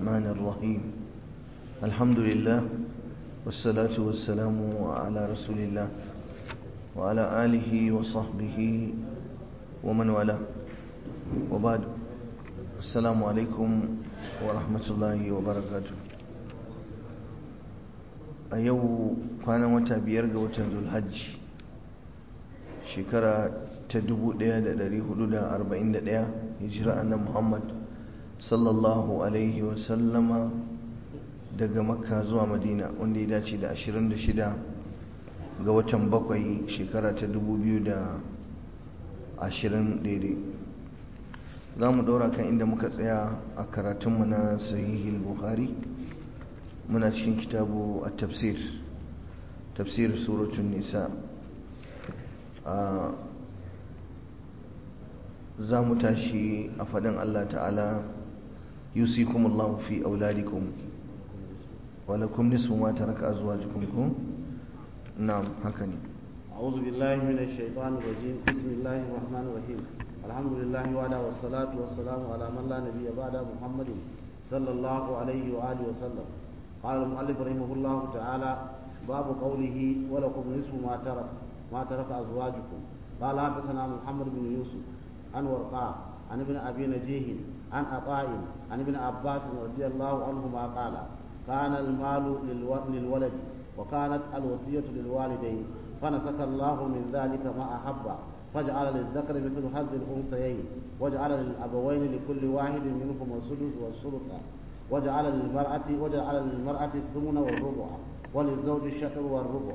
الرحمن الرحيم الحمد لله والصلاة والسلام على رسول الله وعلى آله وصحبه ومن والاه وبعد السلام عليكم ورحمة الله وبركاته a yau kwanan wata biyar ga watan zulhajji shekara ta 1441 hijira annan muhammad sallallahu alaihi wasallama daga makka zuwa madina wanda ya dace da 26 ga watan bakwai shekara ta 2020 daidai za mu ɗora kan inda muka tsaya a karatunmu na sahihil buhari muna cikin kitabu a tafsir tafsir suratun nisa za mu tashi a faɗin Allah ta'ala yusikum Allah fi auladikum walakum nisfu ma taraka azwajukum ko na'am haka ne أعوذ بالله من الشيطان الرجيم بسم الله الرحمن الرحيم الحمد لله وعلى والصلاة والسلام على من لا نبي بعد محمد صلى الله عليه وآله وسلم قال المؤلف رحمه الله تعالى باب قوله ولكم نصف ما ترك ما ترك أزواجكم قال حدثنا محمد بن يوسف عن ورقاء عن ابن أبي نجيه عن عطاء عن ابن عباس رضي الله عنهما قال كان المال للولد وكانت الوصية للوالدين فنسك الله من ذلك ما أحب فجعل للذكر مثل حظ الأنثيين وجعل للأبوين لكل واحد منهم السدس والثلث وجعل للمرأة وجعل للمرأة الثمن والربع وللزوج الشطر والربع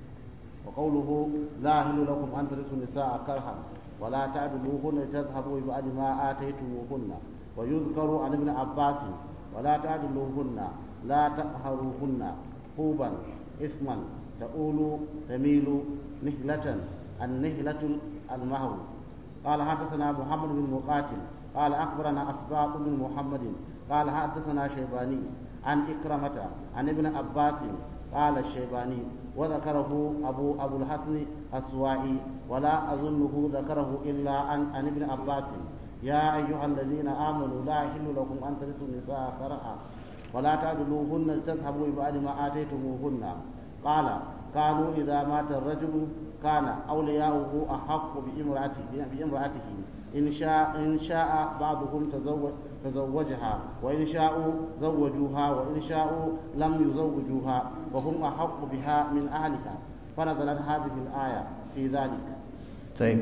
وقوله لا يحل لكم أن ترثوا النساء كرها ولا تعدلوهن لتذهبوا ببعد ما آتيتموهن ويذكر عن ابن عباس ولا تعدلوهن لا تقهروهن خوبا إثما تؤول تميل نهلة النهلة المهر قال حدثنا محمد بن مقاتل قال أخبرنا أسباط بن محمد قال حدثنا شيباني عن إكرمة عن ابن عباس قال الشيباني وذكره أبو أبو الحسن السوائي ولا أظنه ذكره إلا عن, عن ابن عباس يا أيها الذين آمنوا لا يحل لكم أن ترثوا النساء كرها ولا تعدلوهن لتذهبوا ببعد ما آتيتموهن قال كانوا إذا مات الرجل كان أولياؤه أحق بامرأته بامرأته إن شاء إن شاء بعضهم تزوج تزوجها وإن شاءوا زوجوها وإن شاءوا لم يزوجوها وهم أحق بها من أهلها فنزلت هذه الآية في ذلك طيب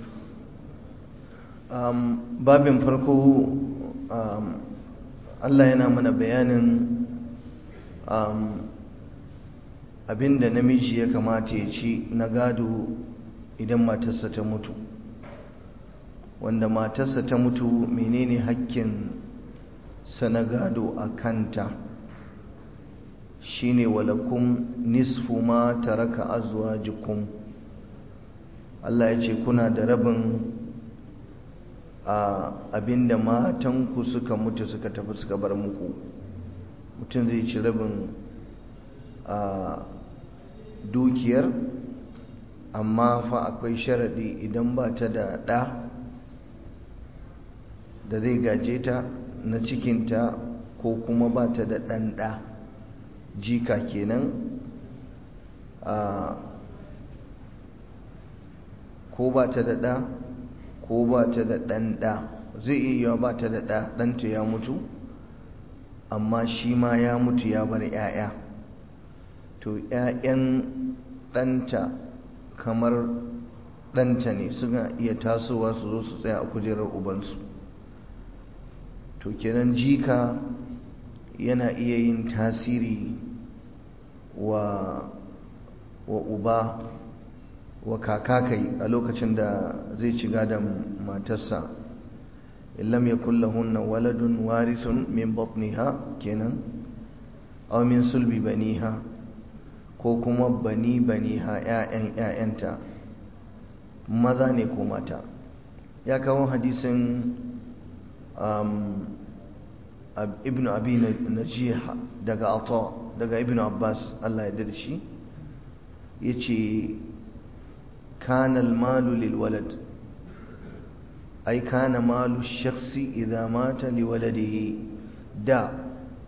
um, babin farko um, Allah yana mana bayanin um, abinda namiji ya kamata ya ci na gado idan matarsa ta mutu wanda matarsa ta mutu menene hakkin sa na gado a kanta shine walakum nisfu ma taraka azwajukum Allah ya ce kuna da rabin a abinda matanku suka mutu suka tafi suka bar muku mutum zai ci rabin a dukiyar amma fa akwai sharaɗi idan ba ta da ɗa da zai gaje ta na cikinta ko kuma ba ta da ɗan ɗa jika kenan a ko ba ta da ɗa ko ba ta da ɗan ɗa zai iya yiwa ba ta da ɗa ɗanta ya mutu amma shi ma ya mutu ya bar 'ya'ya to 'ya'yan ɗanta kamar ɗanta ne suna iya tasowa su zo su tsaya a kujerar ubansu to kenan jika yana iya yin tasiri wa wa uba wa kaka kai a lokacin da zai ci gadon matarsa illam yakul lahunna waladun warisun min batniha kenan aw min sulbi baniha ko kuma bani baniha ƴaƴan ƴaƴanta maza ne ko mata ya kawo hadisin um, ibn abi najiha daga ata daga ibn abbas Allah ya da shi yace kana al-malu lil walad ay kana malu shakhsi idha mata li waladihi da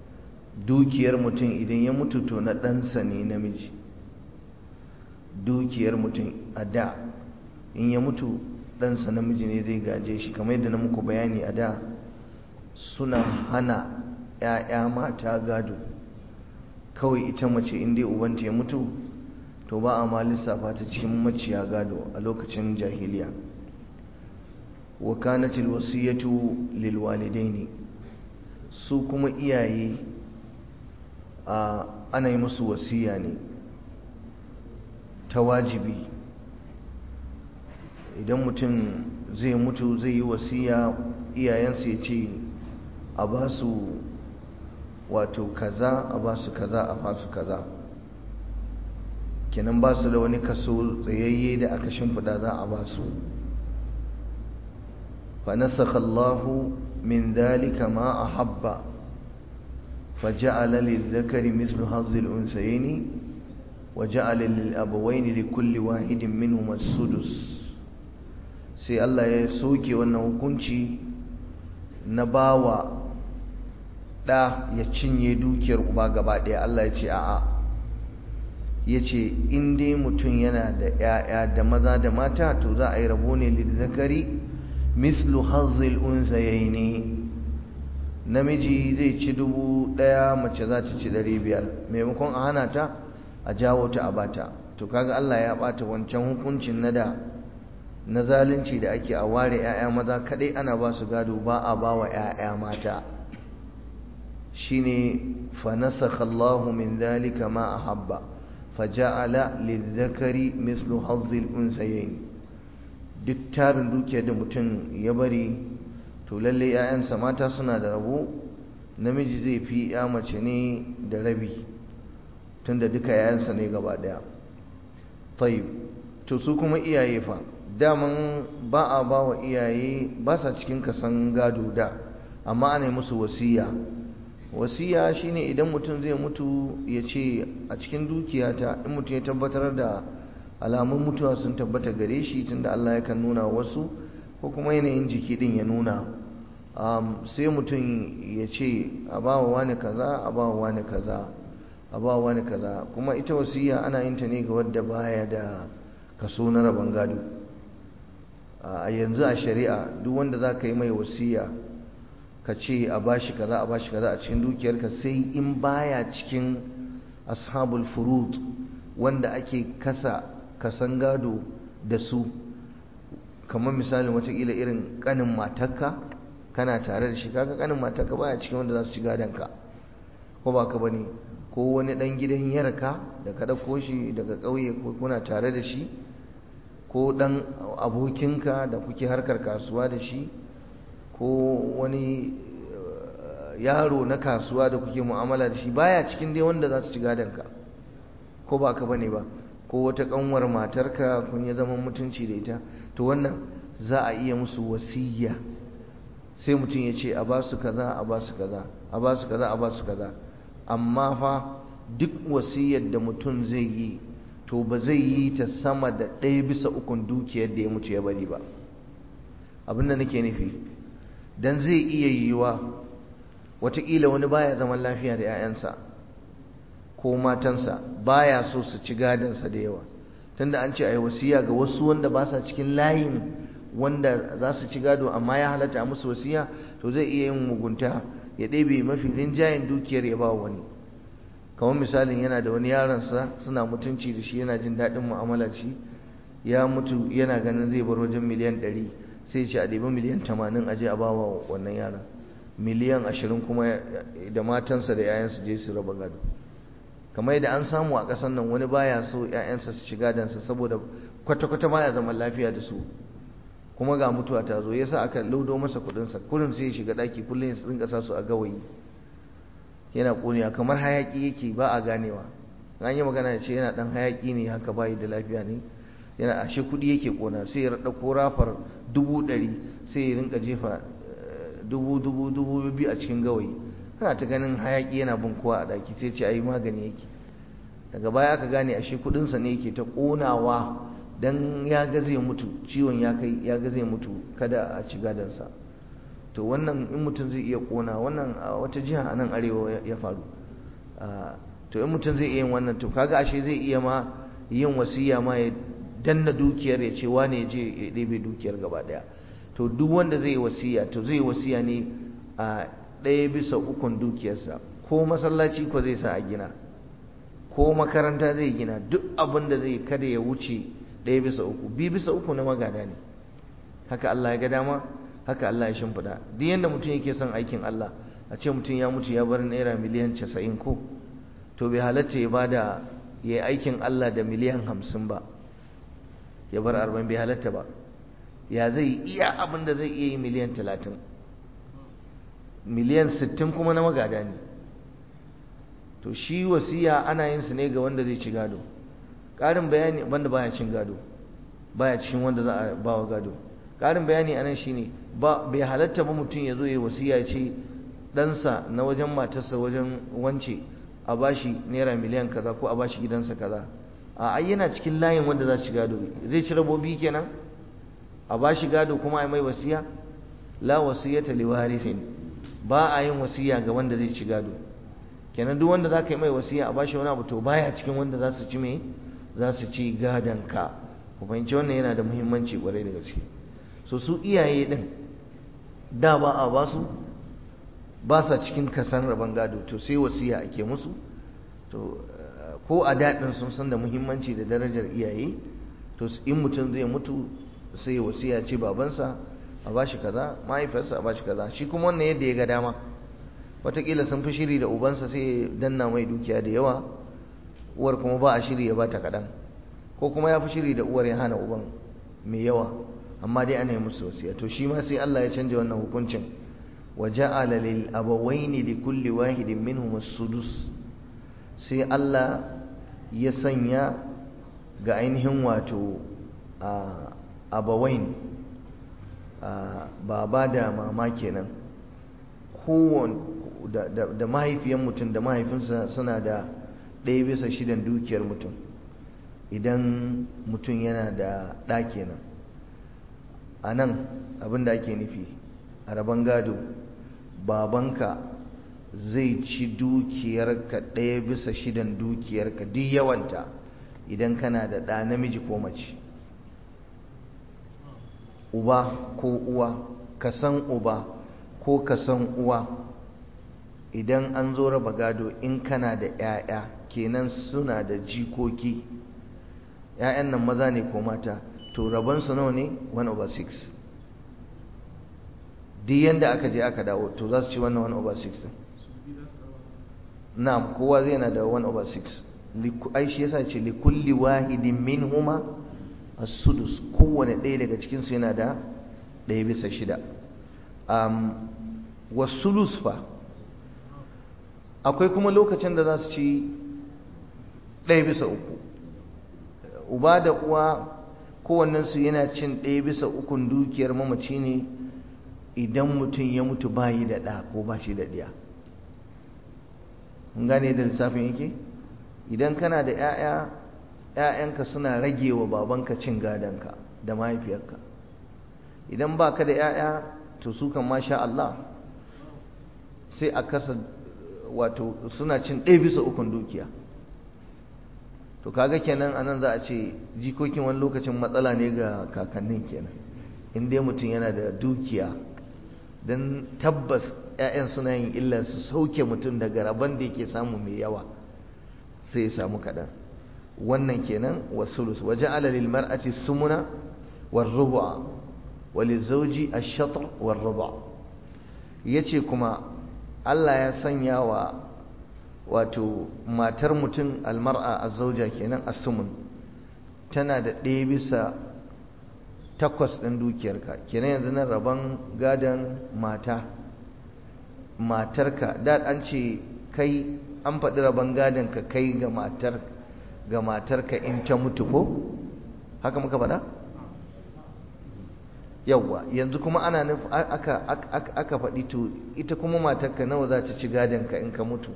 dukiyar mutum idan ya mutu to na ɗansa ne namiji dukiyar mutum a da in ya mutu ɗansa namiji ne zai gaje shi kamar yadda na muku bayani a da suna hana 'ya'ya mata gado kawai ita mace in dai ubanta ya mutu to ba a ma lissafa ta cikin maciya gado a lokacin jahiliya wa kanatil wasiyatu lil walidaini su kuma iyaye a ana yi musu wasiya ne ta wajibi idan mutum zai mutu zai yi wasiya iyayensu ya ce a ba su wato kaza a ba su kaza a ba su kaza kenan ba su da wani kaso tsayayye da aka shimfiɗa za a ba su فنسخ الله من ذلك ما أحب فجعل للذكر مثل حظ الأنثيين وجعل للأبوين لكل واحد منهما السدس sai Allah ya soke wannan hukunci na bawa ɗa ya cinye dukiyar uba gaba ɗaya Allah ya ce a'a ya ce in dai mutum yana da ‘ya'ya da maza da mata to za a yi rabo ne lizzakari mislu hazil unsayaini namiji zai ci dubu ɗaya mace za ta ci ɗari biyar maimakon a hana ta a jawo ta a bata to kaga Allah ya ɓata wancan hukuncin na da na zalunci da ake a ware 'ya'ya maza kadai ana ba su gado ba a ba wa 'ya'ya mata shine fa nasakha Allahu min dhalika ma ahabba faja'ala lidh-dhakari mislu hazzil unsayayn duk tarin dukiyar da mutum ya bari to lalle 'ya'yansa mata suna da rabo namiji zai fi 'ya mace ne da rabi tunda duka 'ya'yansa ne gaba daya tayyib to su kuma iyaye fa daman ba a ba wa iyaye ba sa cikin kasan gado da amma ana musu wasiya wasiya shine idan mutum zai mutu ya ce a cikin dukiyata in mutum ya tabbatar da alamun mutuwa sun tabbata gare shi tunda Allah yakan nuna wasu ko kuma yanayin jiki din ya nuna sai mutum ya ce a ba wa wani kaza a ba wa wani kaza a ba wa wani kaza kuma ita wasiya ana yin ta ne ga wadda baya da kaso na rabon gado a yanzu a shari'a duk wanda za ka yi mai wasiya ka ce a bashi kaza a bashi kaza a cikin dukiyarka sai in baya cikin ashabul furud wanda ake kasa kasan gado da su kamar misalin watakila irin kanin matarka kana tare da shi kaga kanin matarka baya cikin wanda za su ci gadonka ko ba ka bane ko wani dan gidan yarka da ka dauko shi daga ƙauye ko kuna tare da shi ko ɗan abokinka da kuke harkar kasuwa da shi ko wani yaro na kasuwa da kuke mu'amala da shi baya cikin dai wanda za su ci gadonka ko ba ka bane ba ko wata kanwar matarka kun yi zaman mutunci da ita to wannan za a iya musu wasiyya sai mutum ya ce a ba su kaza a ba su kaza a ba su kaza a ba su kaza amma fa duk wasiyyar da mutum zai yi to ba zai yi ta sama da ɗaya bisa ukun dukiyar da ya mutu ya bari ba abin da nake nufi don zai iya yiwuwa watakila wani baya zaman lafiya da 'ya'yansa ko matansa baya so su ci gadansa da yawa tunda an ce a yi wasiya ga wasu wanda ba sa cikin layin wanda za su ci gado amma ya halatta a musu wasiya to zai iya yin mugunta ya ɗebe mafi rinjayen dukiyar ya ba wani kamar misalin yana da wani yaronsa suna mutunci da shi yana jin daɗin mu'amalar shi ya mutu yana ganin zai bar wajen miliyan ɗari sai ce a ɗebi miliyan tamanin aje a bawa wannan yaron miliyan ashirin kuma da matansa da 'ya'yansa je su raba gado kamar yadda an samu a ƙasar nan wani baya so 'ya'yansa su shiga dansa saboda kwata-kwata baya zaman lafiya da su kuma ga mutuwa ta zo yasa aka laudo masa kuɗinsa kullum sai ya shiga ɗaki kullum ya rinka sa su a gawayi yana ƙonewa kamar hayaƙi yake ba a ganewa an yi magana ya ce yana ɗan hayaƙi ne haka bayi da lafiya ne yana ashe kuɗi yake ƙona sai ya ɗauko rafar dubu ɗari sai ya rinka jefa dubu dubu dubu biyu a cikin gawayi kana ta ganin hayaƙi yana bin kowa a ɗaki sai ce ayi magani yake daga baya aka gane ashe kuɗinsa ne yake ta ƙonawa dan ya ga zai mutu ciwon ya kai ya ga zai mutu kada a ci gadansa to wannan in mutum zai iya ƙona wannan a wata jiha a nan arewa ya faru to in mutum zai iya yin wannan to kaga ashe zai iya ma yin wasiya ma ya danna dukiyar ya ce wane ya je ya ɗebe dukiyar gaba ɗaya to duk wanda zai wasiya to zai wasiya ne a ɗaya bisa ukun dukiyarsa ko masallaci ko zai sa a gina ko makaranta zai gina duk abin da zai kada ya wuce ɗaya bisa uku bi bisa uku na magada ne haka Allah ya ga dama haka Allah ya shimfiɗa duk yadda mutum yake son aikin Allah a ce mutum ya mutu ya bar naira miliyan casa'in ko to bai halatta ya bada ya yi aikin Allah da miliyan hamsin ba ya bar arba'in bai halatta ba ya zai iya abin da zai iya yi miliyan talatin miliyan sittin kuma na magada ne to shi wasiya ana yin su ne ga wanda zai ci gado ƙarin bayani wanda baya cin gado baya cikin wanda za a ba wa gado ƙarin bayani a nan shine ba bai halatta ba mutum ya zo ya wasiya ce ɗansa na wajen matarsa wajen wance a bashi naira miliyan kaza ko a bashi gidansa kaza a ai yana cikin layin wanda za ci gado zai ci rabobi kenan a bashi gado kuma a mai wasiya la wasiyata li warithin ba a yin wasiya ga wanda zai ci gado kenan duk wanda zaka yi mai wasiya a bashi wani abu to baya cikin wanda za su ci me za su ci gadon ka ku fahimci wannan yana da muhimmanci kwarai da gaske so su iyaye din da ba a ba su ba sa cikin kasan rabon gado to sai wasiya ake musu to ko a daɗin sun san da muhimmanci da darajar iyaye to in mutum zai mutu sai wasiya ce babansa a bashi kaza mahaifiyarsa a bashi kaza shi kuma wannan yadda ya ga dama wataƙila sun fi shiri da ubansa sai danna mai dukiya da yawa uwar kuma ba a shiri ya bata kaɗan ko kuma ya fi shiri da uwar ya hana uban mai yawa amma dai ana yi musu wasiya to shi ma sai Allah ya canja wannan hukuncin wa ja'ala lil abawaini li kulli wahidin minhum as-sudus sai Allah ya sanya ga ainihin wato abawain baba da mama kenan kowane da mahaifiyan mutum da mahaifinsa suna da ɗaya bisa shidan dukiyar mutum idan mutum yana da ɗa kenan a nan abin da ake nufi a rabon gado babanka zai ci dukiyarka ɗaya bisa shidan dukiyarka duk yawanta idan kana da ɗa namiji ko mace uba ko uwa ka san uba ko ka san uwa idan an zo raba gado in kana da 'ya'ya kenan suna da jikoki 'ya'yan nan maza ne ko mata to rabonsu nawa ne 1 over 6 duk yadda aka je aka dawo to za su ci wannan 1 over 6 na'am kowa zai na da 1 over 6 ai shi yasa ce likulli wahidin minhuma as-sudus kowane ɗaya daga cikin su yana da ɗaya bisa shida um, wasulus fa akwai kuma lokacin da za su ci ɗaya bisa uku uba da uwa kowannensu yana cin ɗaya bisa ukun dukiyar mamaci ne idan mutum ya mutu bayi da ɗa ko ba shi da ɗiya gane da lissafin yake idan kana da 'ya'ya 'ya'yanka suna rage wa babanka cin gadonka da mahaifiyarka idan ba ka da 'ya'ya to su kan masha Allah sai a kasa wato suna cin ɗaya bisa ukun dukiya to kaga kenan anan za a ce jikokin wani lokacin matsala ne ga kakannin kenan in dai mutum yana da dukiya don tabbas 'ya'yan suna yin illa su sauke mutum daga rabon da yake samu mai yawa sai ya samu kaɗan wannan kenan wasulus waje alalil mar'ati sumuna war rubu'a wali zauji ash-shatr war rubu' yace kuma Allah ya sanya wa wato matar mutum almar'a az-zauja kenan as-sumun tana da ɗaya bisa takwas ɗin dukiyarka kenan yanzu nan rabon gadon mata matarka da an ce kai an faɗi rabon gadon ka kai ga matar ga matarka in ta mutu ko haka muka faɗa yawwa yanzu kuma ana nufi aka aka faɗi to ita kuma matarka nawa za ta ci gadon ka in ka mutu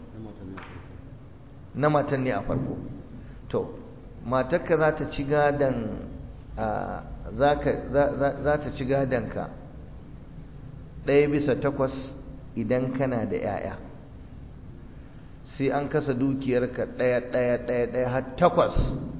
na matan ne a farko to matarka za ta ci gadon za ta ci gadonka ɗaya bisa takwas idan kana da 'ya'ya sai an kasa dukiyarka ɗaya ɗaya ɗaya ɗaya har takwas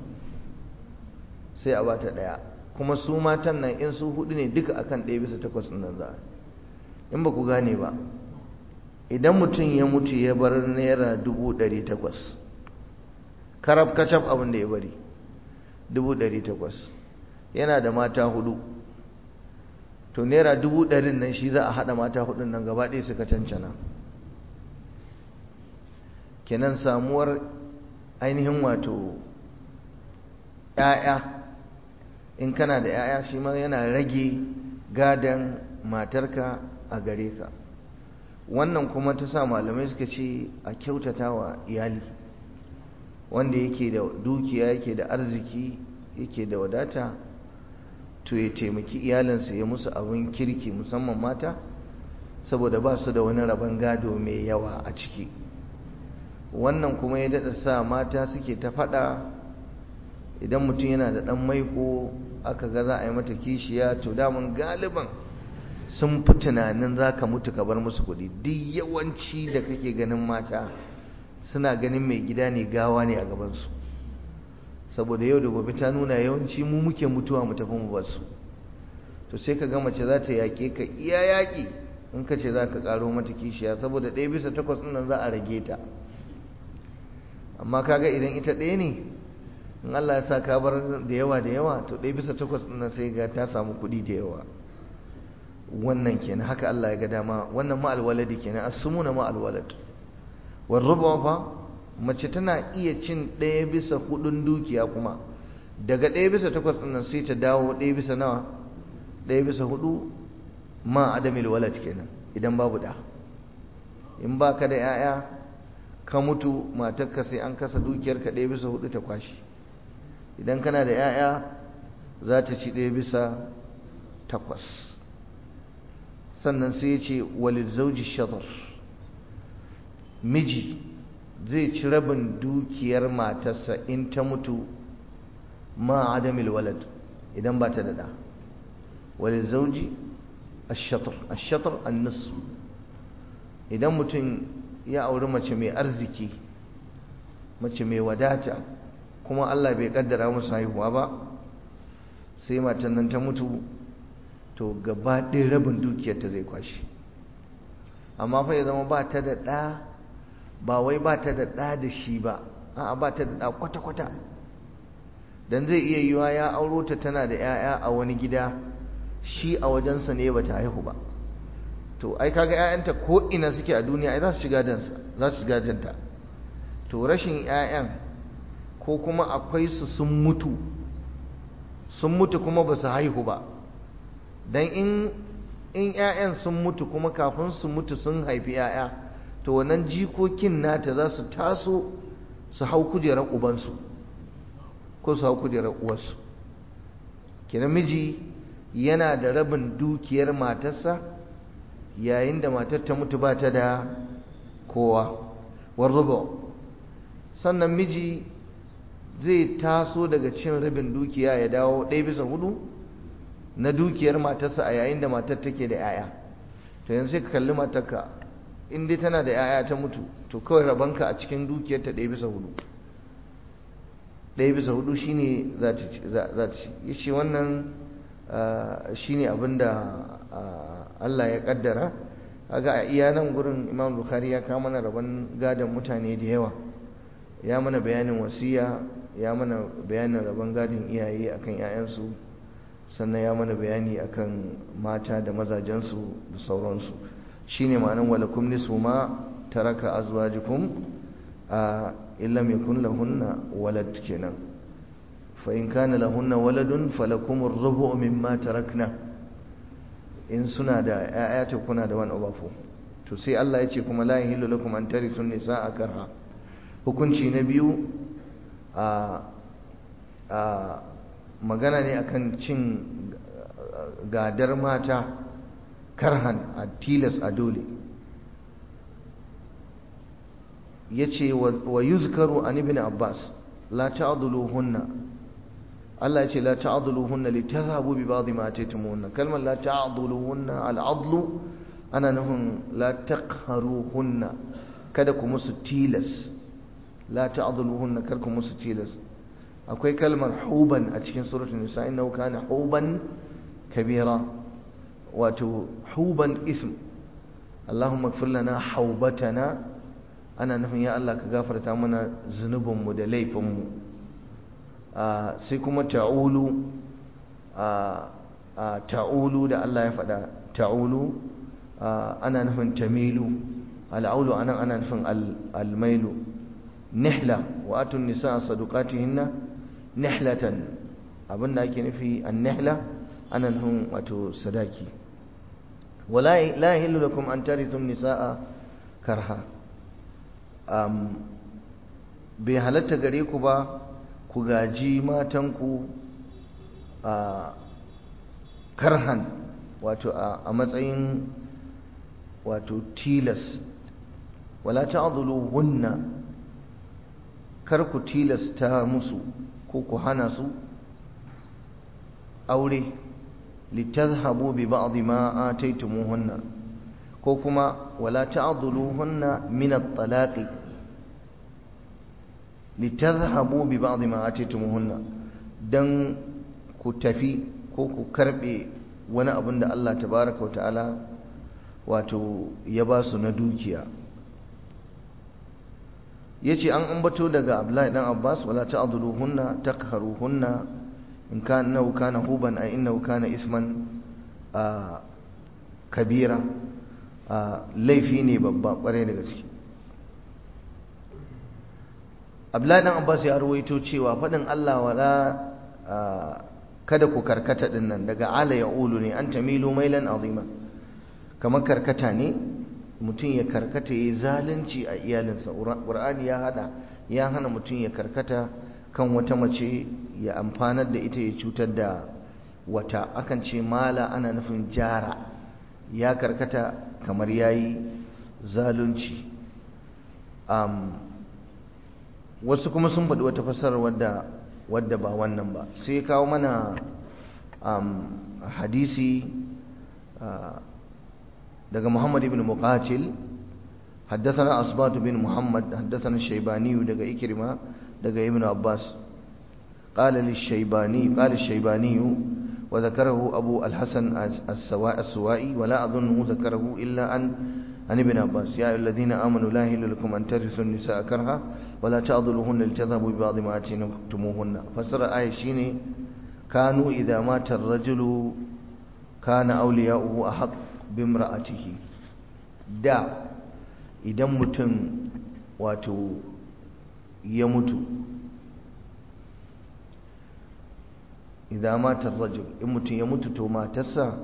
sai a bata ɗaya kuma su matan nan in su hudu ne duka akan ɗaya bisa takwas nan za in ba ku gane ba idan mutum ya mutu ya bar naira dubu ɗari takwas karab kacaf abin da ya bari dubu ɗari takwas yana da mata hudu to naira dubu ɗarin nan shi za a haɗa mata hudun nan gaba ɗaya suka cancana kenan samuwar ainihin wato ‘ya'ya in kana da ‘ya'ya shi ma yana rage gadon matarka a gare ka wannan kuma ta sa malamai suka ce a kyautata wa iyali wanda yake da dukiya yake da arziki yake da wadata to ya taimaki iyalinsa ya musu abin kirki musamman mata saboda ba su da wani rabon gado mai yawa a ciki wannan kuma ya daɗa sa mata suke ta faɗa idan mutum yana da ɗan maiko aka ga za a yi mata kishiya to damun galiban sun fi tunanin za ka mutu ka bar musu kuɗi duk yawanci da kake ganin mata suna ganin mai gida ne gawa ne a gabansu saboda yau da gobe ta nuna yawanci mu muke mutuwa mu tafi mu basu to sai ka ga mace za ta yaƙe ka iya yaƙi in ka ce za ka ƙaro mata kishiya saboda ɗaya bisa takwas ɗin nan za a rage ta amma kaga idan ita ɗaya ne in Allah ya sa ka bar da yawa da yawa to ɗaya bisa takwas ɗin nan sai ga ta samu kuɗi da yawa wannan kenan haka Allah ya ga dama wannan ma alwaladi kenan asumuna ma alwalad war rubu fa mace tana iya cin ɗaya bisa hudun dukiya kuma daga ɗaya bisa takwas ɗin nan sai ta dawo ɗaya bisa nawa ɗaya bisa hudu ma adamil walad kenan idan babu da in ba ka da 'ya'ya ka mutu matarka sai an kasa dukiyarka ɗaya bisa hudu ta kwashi idan kana da 'ya'ya za ta ci ɗaya bisa takwas sannan sai ya ce walid zauji shadar miji zai ci rabin dukiyar matarsa in ta mutu ma adamil walad idan ba ta da ɗa walid zauji ashatar ashatar annis idan mutum ya auri mace mai arziki mace mai wadata kuma Allah bai kaddara musu haihuwa ba sai matan nan ta mutu to gaba ɗaya rabin dukiyarta zai kwashi amma fa ya zama ba ta da ɗa ba wai ba ta da ɗa da shi ba a'a ba ta da ɗa kwata-kwata don zai iya yiwa ya auro ta tana da 'ya'ya a wani gida shi a wajensa ne ba ta haihu ba to ai kaga 'ya'yanta ko ina suke a duniya ai za su shiga dansa za su shiga janta to rashin 'ya'yan ko kuma akwai su sun mutu sun mutu kuma ba su haihu ba don in in 'ya'yan sun mutu kuma kafin su mutu sun haifi 'ya'ya to wannan jikokin nata za su taso su hau kujerar ubansu ko su hau kujerar uwarsu kina miji yana da rabin dukiyar matarsa yayin da matar ta mutu ba ta da kowa warrubo sannan miji zai taso daga cin rabin dukiya ya dawo ɗaya bisa hudu na dukiyar matarsa a yayin da matar take da 'ya'ya to yanzu sai ka kalli matarka in dai tana da 'ya'ya ta mutu to kawai rabanka a cikin dukiyarta ɗaya bisa hudu ɗaya bisa hudu shine za ta ci ya ce wannan shine abin da Allah ya kaddara kaga a iya nan gurin Imam Bukhari ya kawo mana rabon gadon mutane da yawa ya mana bayanin wasiya ya mana bayanin rabon gadon iyaye akan 'ya'yansu sannan ya mana bayani akan mata da mazajensu da sauransu shine ma'anan walakum nisfu ma taraka azwajukum a illam yakun lahunna walad kenan fa in kana lahunna waladun falakum ar-rubu' mimma tarakna in suna da ƴaƴa to kuna da wani over to sai Allah ya ce kuma la yahillu lakum an tarithu nisaa karha hukunci na biyu a a magana ne akan cin gadar mata karhan a tilas a dole yace wa yuzkaru an ibn abbas la ta'dhuluhunna Allah yace la ta'dhuluhunna litadhhabu bi ba'd ma ataytumuhunna kalmar la ta'dhuluhunna al-'adlu ana nahum la taqharuhunna kada ku musu tilas la ta'dhuluhunna kar ku musu tilas akwai kalmar huban a cikin suratul nisa innahu kana huban kabira wato huban ism Allahumma ighfir lana haubatana ana nufin ya Allah ka gafarta mana zunubinmu da laifinmu sai kuma ta'ulu ta'ulu da Allah ya faɗa ta'ulu ana nufin tamilu al'aulu anan ana nufin almailu nihla wa atun nisa sadukatihinna nihlatan abinda ake nufi an nihla ana nufin wato sadaki wala la yahillu lakum an tarithu nisaa karha um, bai halatta gare ku ba ku gaji matanku a karhan wato a matsayin wato tilas wala ta'dhulu hunna kar ku tilasta musu ko ku hana su aure litazhabu bi ba'd ma ataytumuhunna ko kuma wala ta'dhuluhunna min at-talaqi litazhabu bi ba'd ma ataytumuhunna dan ku tafi ko ku karbe wani abin da Allah tabaraka wa ta'ala wato ya ba su na dukiya yace an ambato daga Abdullahi dan Abbas wala ta'dhuluhunna taqharuhunna in kana innahu kana huban ay innahu kana isman kabira laifi ne babba kware daga ciki Abdullahi dan Abbas ya ruwaito cewa fadin Allah wala kada ku karkata dinnan daga ala ya'ulu ne an tamilu mailan azima kamar karkata ne mutum ya karkata ya zalunci a iyalinsa ƙur'ani ya hada ya hana mutum ya karkata kan wata mace ya amfanar da ita ya cutar da wata akan ce mala ana nufin jara ya karkata kamar ya yi zalunci wasu kuma sun faɗi wata fasarar wadda wadda ba wannan ba sai ya kawo mana hadisi daga Muhammad ibn Muqatil حدثنا أصبات بن محمد حدثنا الشيباني دقى إكرمة دقى ابن عباس قال للشيباني قال الشيباني وذكره أبو الحسن السواء السوائي ولا أظنه ذكره إلا عن عن ابن عباس يا الذين آمنوا لا يحل لكم أن ترثوا النساء كرها ولا تعضلوهن لتذهبوا ببعض ما آتيتموهن فسر آية شيني كانوا إذا مات الرجل كان أولياؤه أحق بامرأته دا idan mutum wato ya mutu idan matar rajul in mutum ya mutu to matarsa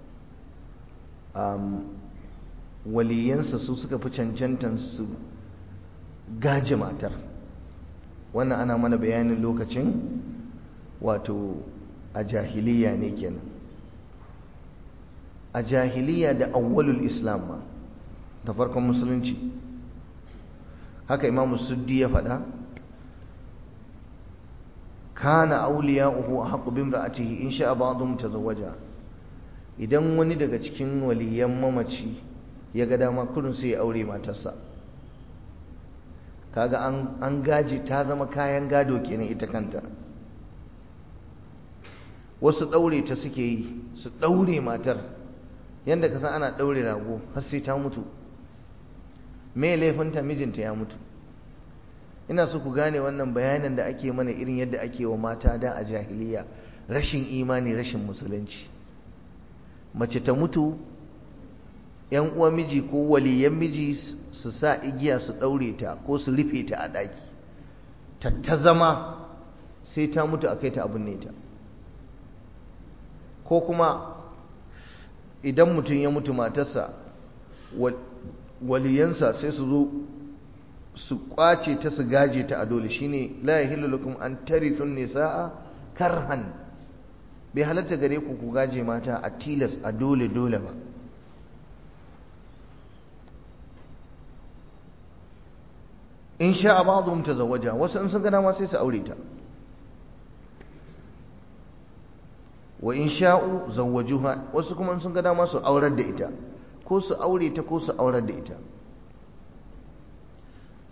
waliyansa su suka fi cancantan su gaji matar wannan ana mana bayanin lokacin wato a jahiliya ne kenan a jahiliya da awwalul islam ma da farkon musulunci haka imamu suddi ya faɗa kana auliya'uhu ahqqu bimra'atihi in sha'a ba'dhum tazawwaja idan wani daga cikin waliyan mamaci ya ga dama kurin sai ya aure matarsa kaga an an gaji ta zama kayan gado kenan ita kanta wasu daure ta suke yi su daure matar yanda ka san ana daure rago har sai ta mutu me laifinta mijinta ya mutu ina so ku gane wannan bayanin da ake mana irin yadda ake wa mata da a jahiliya rashin imani rashin musulunci mace ta mutu yan uwa miji ko waliyan miji su sa igiya su daure ta ko su rufe ta a daki ta ta zama sai ta mutu a kai ta abin ne ta ko kuma idan mutum ya mutu matarsa waliyansa sai su zo su kwace ta su gaje ta a dole shine la yahillu lakum an tarithun nisaa karhan bai halatta gare ku ku gaje mata a tilas a dole dole ba in sha ba'dhum tazawwaja wasu in sun gana ma sai su aure ta wa in sha'u zawwajuha wasu kuma in sun ga dama su aurar da ita ko su aure ta ko su aurar da ita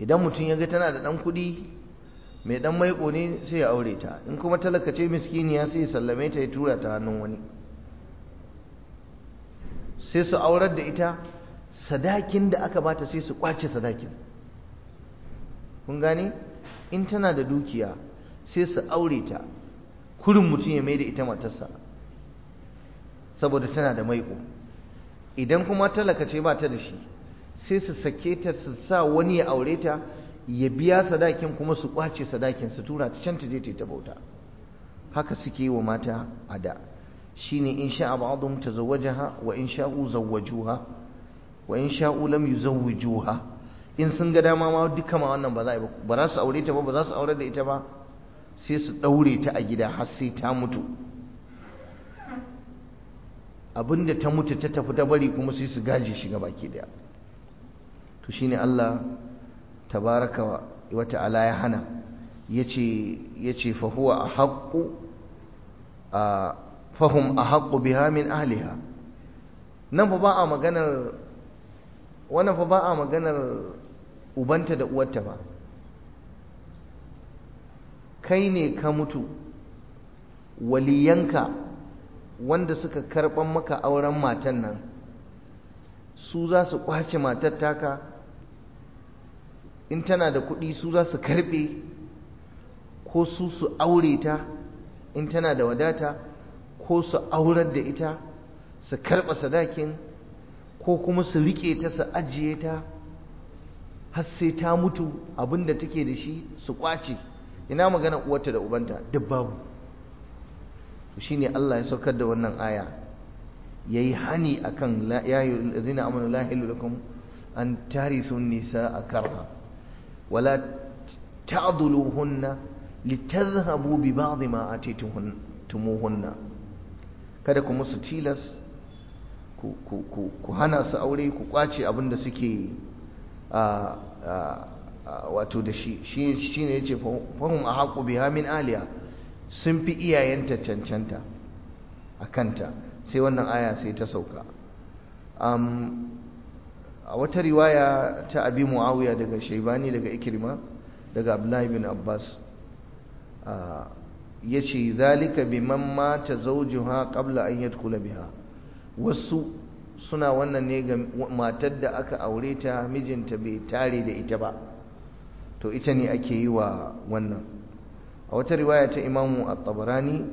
idan mutum ya ga tana da ɗan kuɗi mai ɗan maiko ne sai ya aure ta in kuma talakace miskiniya sai ya sallame ta ya tura ta hannun wani sai su aurar da ita sadakin da aka bata sai su kwace sadakin kun gane in tana da dukiya sai su aure ta kurin mutum ya mai da ita matarsa saboda tana da maiko idan kuma talaka ce ba ta da shi sai su sake ta su sa wani ya aure ta ya biya sadakin kuma su kwace sadakin su tura ta can ta je ta bauta haka suke yi wa mata a da shine in sha'a ba'dhum tazawwajaha wa in sha'u zawwajuha wa in sha'u lam yuzawwijuha in sun ga dama ma duka ma wannan ba za ba ba za su aure ta ba ba za su aure da ita ba sai su daure ta a gida har sai ta mutu abinda ta mutu ta tafi ta bari kuma sai su gaje shi baki daya to shine Allah tabaraka wa ta'ala ya hana yace yace fa huwa ahqqu a fahum ahqqu biha min ahliha nan fa ba a maganar wannan fa ba a maganar ubanta da uwarta ba kai ne ka mutu waliyanka wanda suka karban maka auren matan nan su za su kwace matar taka in tana da kuɗi su za su karɓe ko su su aure ta in tana da wadata ko su aurar da ita su karɓa sadakin ko kuma su riƙe ta su ajiye ta har sai ta mutu abinda take da shi su kwace ina magana uwarta da ubanta duk babu shine Allah ya saukar da wannan aya yayi hani akan ya ayyuhallazina amanu la ilaha lakum an tarisu nisaa karha wala ta'dhuluhunna litadhhabu bi ba'd ma atitumuhunna kada ku musu tilas ku ku ku ku hana su aure ku kwace abin da suke a wato da shi shine yace fahum ahaqu biha min aliya sun fi iyayenta cancanta a kanta sai wannan aya sai ta sauka a wata riwaya ta abi muawiya daga shaibani daga ikirma daga abdullahi bin abbas ya ce zalika biman mata zaujuha qabla an yadkhula biha wasu suna wannan ne ga matar da aka aure ta mijinta bai tare da ita ba to ita ne ake yi wa wannan a wata riwaya ta imamu at-tabarani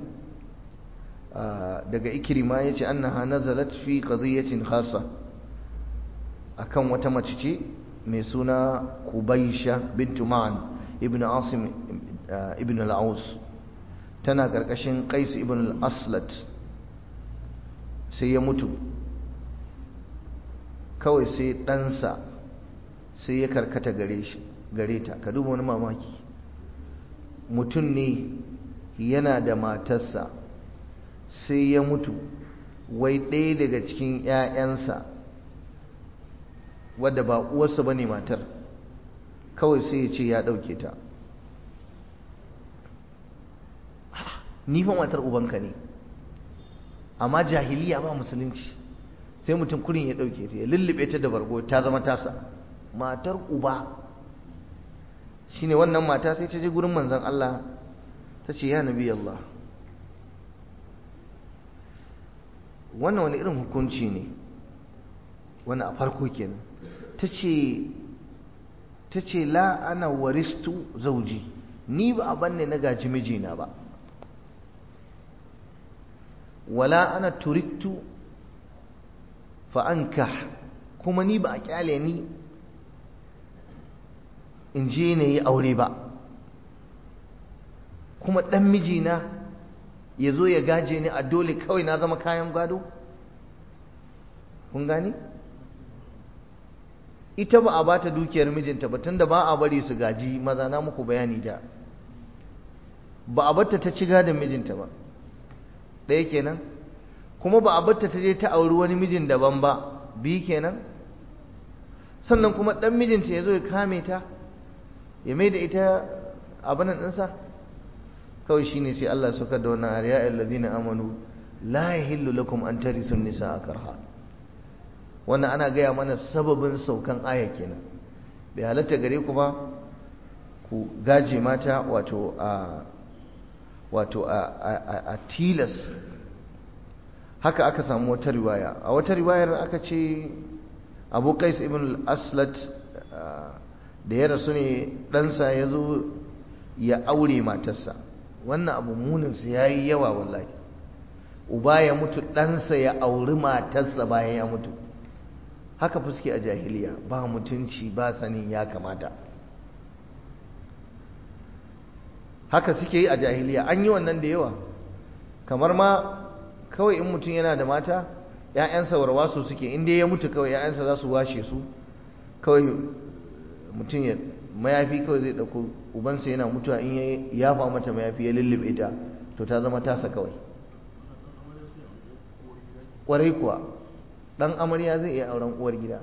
daga ikrima yace annaha nazalat fi qadiyatin khassa akan wata mace ce mai suna kubaisha bintu ma'an ibn asim ibn al-aus tana karkashin qais ibn al-aslat sai ya mutu kawai sai ɗansa sai ya karkata gare shi gare ta ka duba wani mamaki mutum ne yana da matarsa sai ya mutu wai ɗaya daga cikin 'ya'yansa wadda ba uwarsa ba ne matar kawai sai ya ce ya ɗauke ta ni fa matar ubanka ne amma jahiliya ba musulunci sai mutum kurin ya ɗauke ta ya lullube ta da bargo ta zama tasa matar uba shine wannan mata sai ta je gurin manzon Allah ta ce ya nabi Allah wannan wani irin hukunci ne wani a farko kenan ta ce ta ce la ana waristu zauji ni ba a banne na gaji mijina ba wala ana turiktu fa'anka kuma ni ba a kyale ni in je na yi aure ba kuma ɗan mijina ya zo ya gaje ni a dole kawai na zama kayan gado kun gani ita ba a bata dukiyar mijinta ba tunda ba a bari su gaji maza na muku bayani da ba a batta ta ci gadon mijinta ba ɗaya kenan kuma ba a batta ta je ta auri wani mijin daban ba biyu kenan sannan kuma ɗan mijinta ya zo ya kame ta ya mai da ita abinan ɗinsa kawai shi ne sai Allah suka da wannan ariya alladhina amanu la yahillu lakum an tarisu nisaa karha wannan ana gaya mana sababin saukan aya kenan bai halatta gare ku ba ku gaje mata wato a wato a tilas haka aka samu wata riwaya a wata riwayar aka ce abu qais ibn al-aslat da ya rasu ne ɗansa ya zo ya aure matarsa wannan abu muninsa ya yi yawa wallahi uba ya mutu ɗansa ya auri matarsa bayan ya mutu haka fuske a jahiliya ba mutunci ba sanin ya kamata haka suke yi a jahiliya an yi wannan da yawa kamar ma kawai in mutum yana da mata ‘ya'yansa warwaso suke inda ya mutu kawai ‘ya'yansa za su washe su kawai mutum ya mayafi kawai zai ɗauko ubansa yana mutuwa in ya yafa mata mayafi ya lullube ta to ta zama tasa kawai ƙwarai kuwa ɗan amarya zai iya auren uwar gida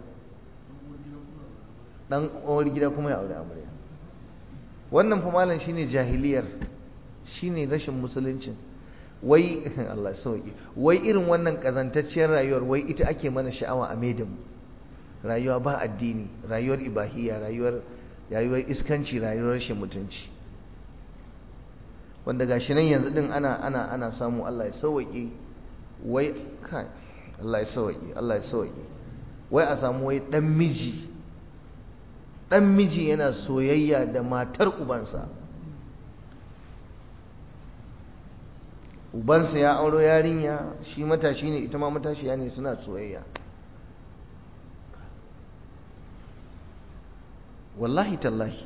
ɗan uwar gida kuma ya aure amarya wannan fa malam shine jahiliyar shine rashin musuluncin wai Allah sauki wai irin wannan kazantacciyar rayuwar wai ita ake mana sha'awa a maidin rayuwa ba addini rayuwar ibahiyya rayuwar rayuwar iskanci rayuwar rashin mutunci wanda gashi nan yanzu din ana ana ana samu Allah ya sauki wai kai Allah ya sauki Allah ya sauki wai a samu wai dan miji dan miji yana soyayya da matar ubansa ubansa ya auro yarinya shi matashi ne ita ma matashiya ne suna soyayya wallahi tallahi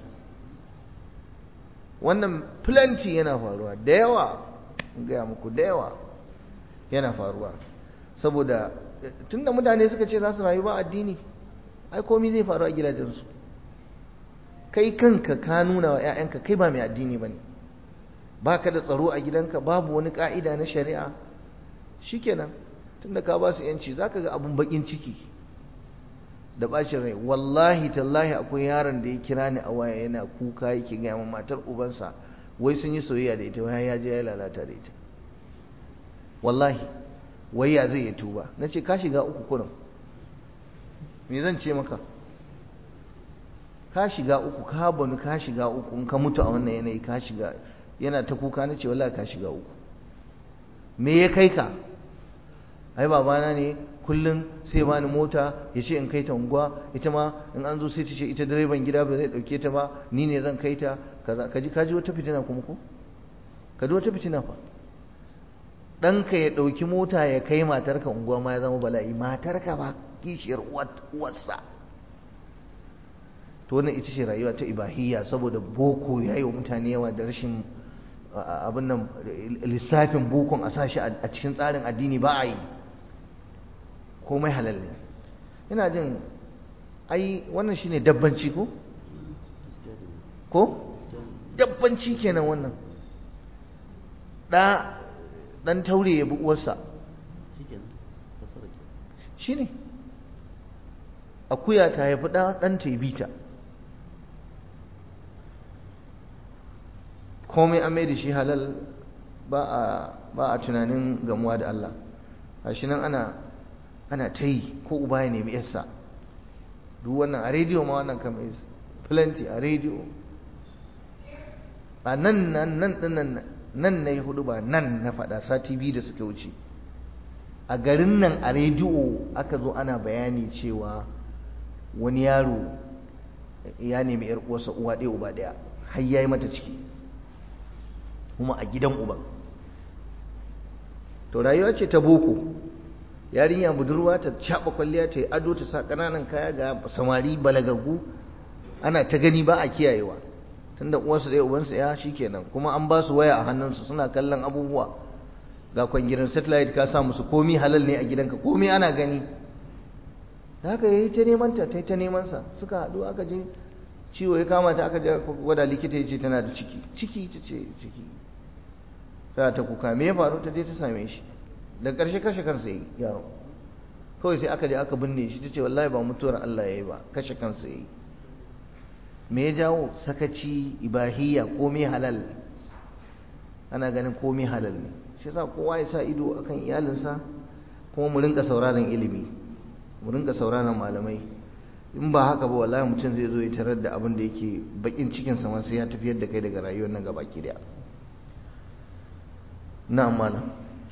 wannan plenty yana faruwa da yawa gaya muku da yawa yana faruwa saboda tunda mutane suka ce za su rayu ba addini ai komai zai faru a gidajensu kai kanka ka nuna wa 'ya'yanka kai ba mai addini ba ne ba ka da tsaro a gidanka babu wani ka'ida na shari'a shikenan tunda ka ba su yanci za ka ga abun bakin ciki da bacin rai wallahi tallahi akwai yaron da ya kira ni a waya yana kuka yake gaya min matar ubansa wai sun yi soyayya da ita wai ya je ya lalata da ita wallahi wai ya zai ya tuba na ce ka shiga uku kurin me zan ce maka ka shiga uku ka banu ka shiga uku in ka mutu a wannan yanayi ka shiga yana ta kuka na ce wallahi ka shiga uku me ya kai ka ai babana ne kullum sai bani mota ya ce in kai ta unguwa ita ma in an zo sai ta ce ita direban gida ba zai dauke ta ba ni ne zan kai ta kaza kaji kaji wata fitina kuma ko kaji wata fitina fa ɗanka ya ɗauki mota ya kai matarka unguwa ma ya zama bala'i matarka ba kishiyar uwarsa to wannan ita ce rayuwa ta ibahiyya saboda boko ya yi wa mutane yawa da rashin abin nan lissafin bokon a sashi a cikin tsarin addini ba a yi komai halal ne ina jin ai wannan shine dabbanci ko ko dabbanci kenan wannan da dan taure ya bi uwarsa shine akuya ta haifi ɗa ɗan ta bi ta komai an mai da shi halal ba a tunanin gamuwa da Allah a shi nan ana ana ta yi ko uba ya nemi yarsa duk wannan a rediyo ma wannan kama is plenty a rediyo a nan nan nan nan nan na yi hudu ba nan na faɗa sati biyu da suka wuce a garin nan a rediyo aka zo ana bayani cewa wani yaro ya nemi yar uwarsa uwa ɗaya uba ɗaya har yayi mata ciki kuma a gidan uban to rayuwa ce ta boko yarinya budurwa ta caɓa kwalliya ta yi ado ta sa ƙananan kaya ga samari balagaggu ana ta gani ba a kiyayewa tunda uwarsu ɗaya ubansu ya kenan kuma an ba su waya a hannunsu suna kallon abubuwa ga kwangirin satellite ka sa musu komi halal ne a gidanka komi ana gani haka yayi ta neman ta ta neman sa suka haɗu aka je ciwo ya kama ta aka je gwada likita ya ce tana da ciki ciki ta ce ciki ta ta kuka me ya faru ta je ta same shi da ƙarshe kashe kansa yi yaro kawai sai aka je aka binne shi ta ce wallahi ba mutuwar Allah ya yi ba kashe kansa yi me ya jawo sakaci ibahiyya komai halal ana ganin komai halal ne shi yasa kowa ya sa ido akan iyalinsa kuma mu rinka sauraron ilimi mu rinka sauraron malamai in ba haka ba wallahi mutum zai zo ya tarar da abin da yake bakin cikin sa sai ya tafiyar da kai daga rayuwar nan gaba ki daya na'am malam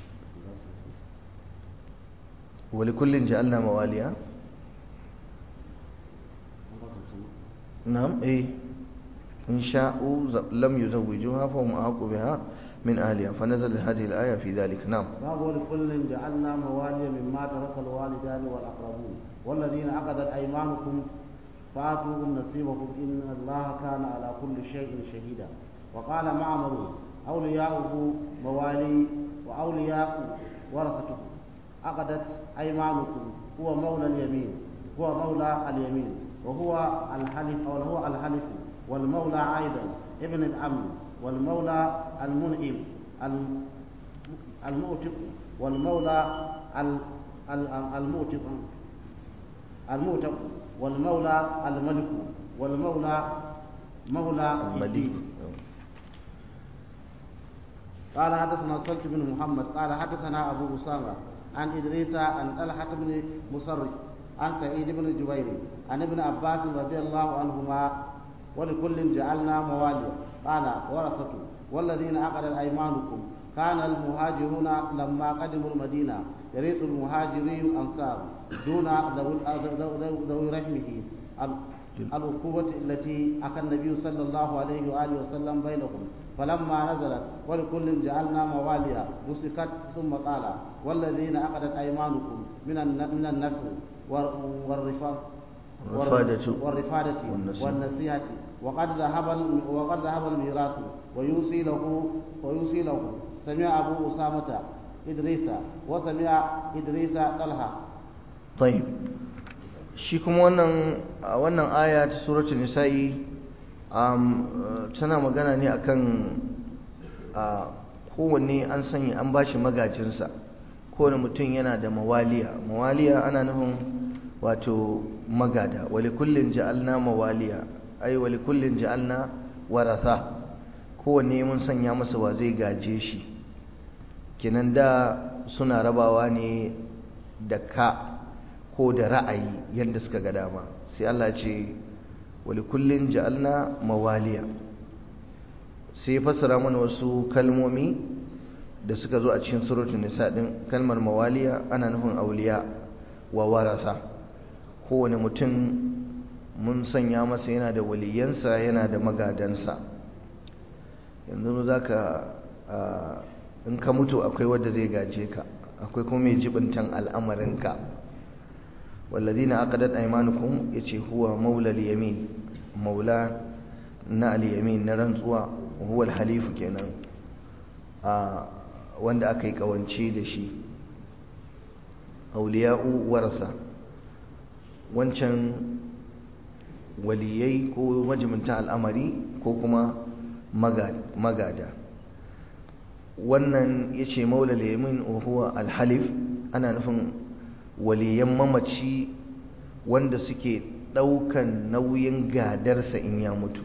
wa likullin ja'alna mawaliya na'am eh in sha'u lam yuzawwijuha fa hum ahqqu biha من أهلها فنزل هذه الآية في ذلك نعم باب ولكل جعلنا موالي مما ترك الوالدان والأقربون والذين عقدت أيمانكم فآتوهم نصيبهم إن الله كان على كل شيء شهيدا وقال معمر أولياؤه موالي وأولياء ورثته عقدت أيمانكم هو مولى اليمين هو مولى اليمين وهو الحلف أو هو الحلف والمولى أيضا ابن الأمن والمولى المنعم المؤتق والمولى المؤتق المؤتق والمولى الملك والمولى مولى المليك قال حدثنا صلت بن محمد قال حدثنا ابو اسامه عن ادريس عن طلحه بن مصرف عن سعيد بن جبير عن ابن عباس رضي الله عنهما ولكل جعلنا موالي قال ورثته والذين عقدت ايمانكم كان المهاجرون لما قدموا المدينه يرث المهاجري الانصار دون ذوي رحمه العقوبة التي أكى النبي صلى الله عليه وآله وسلم بينهم فلما نزلت ولكل جعلنا مواليا مسكت ثم قال والذين عقدت أيمانكم من من النسل والرفاق والرفادة والرفادة والنصيحة وقد ذهب وقد ذهب الميراث ويوصي له ويوصي له سمع أبو أسامة إدريس وسمع إدريس طلحة طيب shi kuma wannan wannan aya ta suratul nisa'i tana magana ne akan kowanne an sanya an bashi magajinsa kowane mutum yana da mawaliya mawaliya ana nufin wato magada wali kullin ja'alna mawaliya ai wali kullin ja'alna waratha kowanne mun sanya masa wa zai gaje shi kenan da suna rabawa ne da ka ko da ra'ayi yadda suka ga dama sai Allah ce wali kullin ja'alna mawaliya sai ya fassara mana wasu kalmomi da suka zo a cikin suratul nisa din kalmar mawaliya ana nufin auliya wa warasa kowane mutum mun sanya masa yana da waliyansa yana da magadansa yanzu za ka in ka mutu akwai wadda zai gaje ka akwai kuma mai jibintan al'amarinka والذين عقدت أيمانكم يتي هو مولى اليمين مولى نا اليمين نرنزوا وهو الحليف كينا wanda aka yi kawance da shi auliya'u warasa wancan waliyai ko majiminta al'amari ko kuma magada wannan ya ce maulal yamin huwa alhalif ana nufin waliyan mamaci wanda suke ɗaukan nauyin gadarsa in ya mutu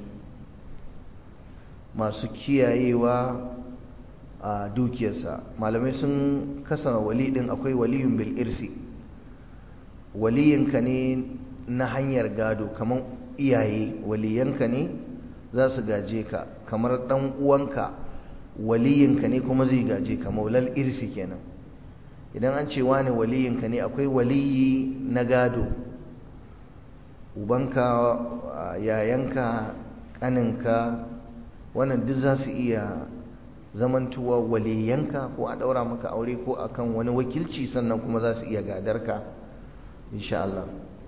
masu kiyayewa a dukiyarsa malamai sun kasa wali ɗin akwai waliyun bil irsi waliyinka ne na hanyar gado kamar iyaye waliyanka ne za su gaje ka kamar ɗan uwanka waliyinka ne kuma zai gaje ka maulal irsi kenan idan an ce wane waliyinka ne akwai waliyi na gado ubanka yayanka kaninka wannan duk za su iya zamantuwa waliyanka ko a daura maka aure ko akan wani wakilci sannan kuma za su iya gadarka insha Allah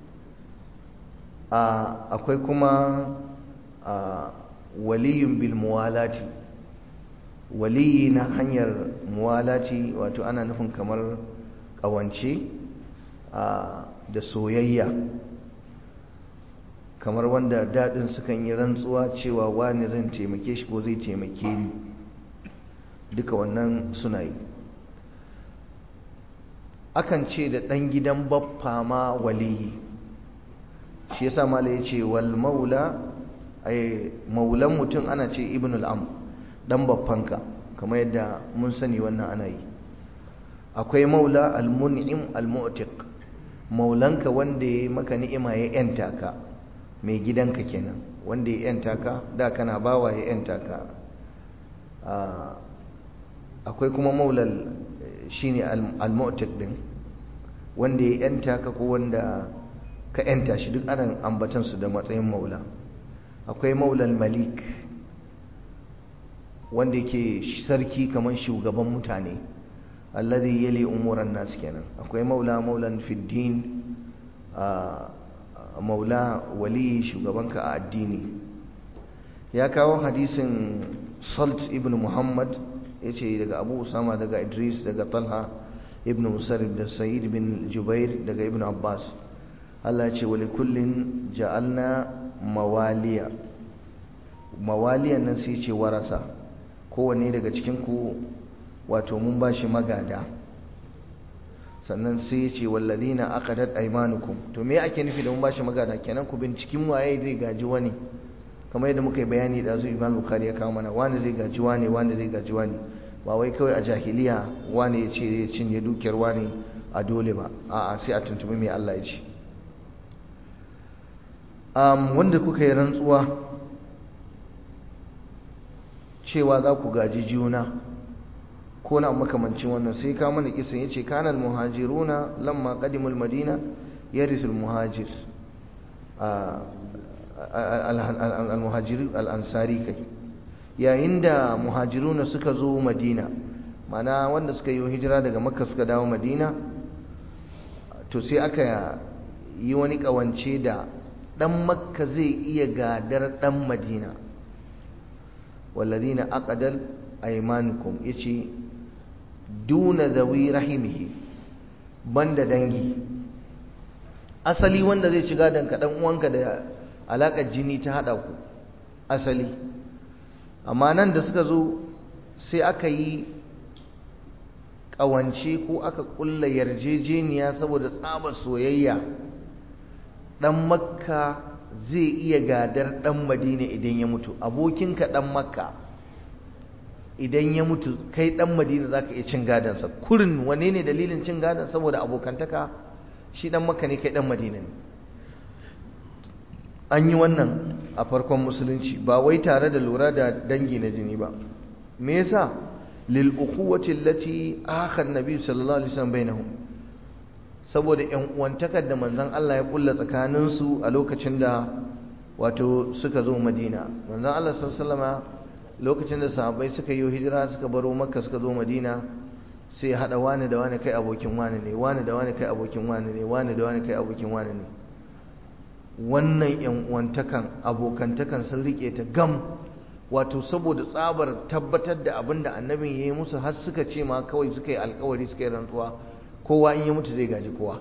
akwai kuma waliyun bil muwalati waliyi na hanyar muwalati wato ana nufin kamar ƙawance da soyayya kamar wanda daɗin sukan yi rantsuwa cewa wani zan taimake shi ko zai taimake ni duka wannan suna yi akan ce da ɗan gidan baffa ma waliyi shi yasa mala ya ce wal maula ai maulan mutum ana ce ibnul am dan baffanka kamar yadda mun sani wannan ana yi akwai maula al-mun'im al-mu'tiq maulanka wanda ya maka ni'ima ya yanta ka mai gidanka kenan wanda ya yanta ka da kana bawa ya yanta ka akwai kuma maulal shine al-mu'taq din wanda ya yanta ka ko wanda ka yanta shi duk ana ambatan su da matsayin maula akwai maulal malik wanda yake sarki kamar shugaban mutane alladhi yali umuran nas kenan akwai maula maulan fiddin maula wali shugabanka a addini ya kawo hadisin salt ibn muhammad ya ce daga abu usama daga idris daga talha ibn musarrib da sa'id bin jubair daga ibn abbas Allah ce wali kullin ja'alna mawaliya mawaliyan nan sai ce warasa kowanne daga cikin ku wato mun bashi magada sannan sai ya ce walladina aqadat aymanukum to me ake nufi da mun bashi magada kenan ku bincikin waye zai gaji wani kamar yadda muka yi bayani da zu Imam Bukhari ya kawo mana wani zai gaji wani wani zai gaji wani ba wai kawai a jahiliya wani ya ce ya cinye dukiyar wani a dole ba a'a sai a tuntubi mai Allah ya ce um, wanda kuka yi rantsuwa cewa za ku gaji juna ko na makamancin wannan sai ka mana kisan yace kana almuhajiruna lamma qadimul madina yarisul muhajir almuhajir al-ansari kai yayin da muhajiruna suka zo madina mana wanda suka yi hijira daga makka suka dawo madina to sai aka yi wani kawance da dan makka zai iya gadar dan madina walladina aqdal aymanukum yace duna zawi rahimihi banda dangi asali wanda zai ci gadon ka dan uwanka da alakar jini ta hada ku asali amma nan da suka zo sai aka yi kawance ko aka kulla yarjejeniya saboda tsabar soyayya dan makka zai iya gadar dan madina idan ya mutu abokinka dan makka idan ya mutu kai dan madina zaka iya cin gadansa kurin wane ne dalilin cin gadan saboda abokantaka shi dan makka ne kai dan madina ne an yi wannan a farkon musulunci ba wai tare da lura da dangi na jini ba me yasa lil ukhuwati allati akha an-nabi sallallahu alaihi wasallam bainahum saboda yan uwantakar da manzon Allah ya kulla tsakanin su a lokacin da wato suka zo Madina manzon Allah sallallahu alaihi wasallam lokacin da sahabbai suka yi hijira suka baro Makka suka zo Madina sai hada wani da wani kai abokin wani ne wani da wani kai abokin wani ne wani da wani kai abokin wani ne wannan yan uwantakan abokantakan sun rike ta gam wato saboda tsabar tabbatar da abin da annabin ya yi musu har suka ce ma kawai suka yi alkawari suka yi rantsuwa kowa in ya mutu zai gaji kowa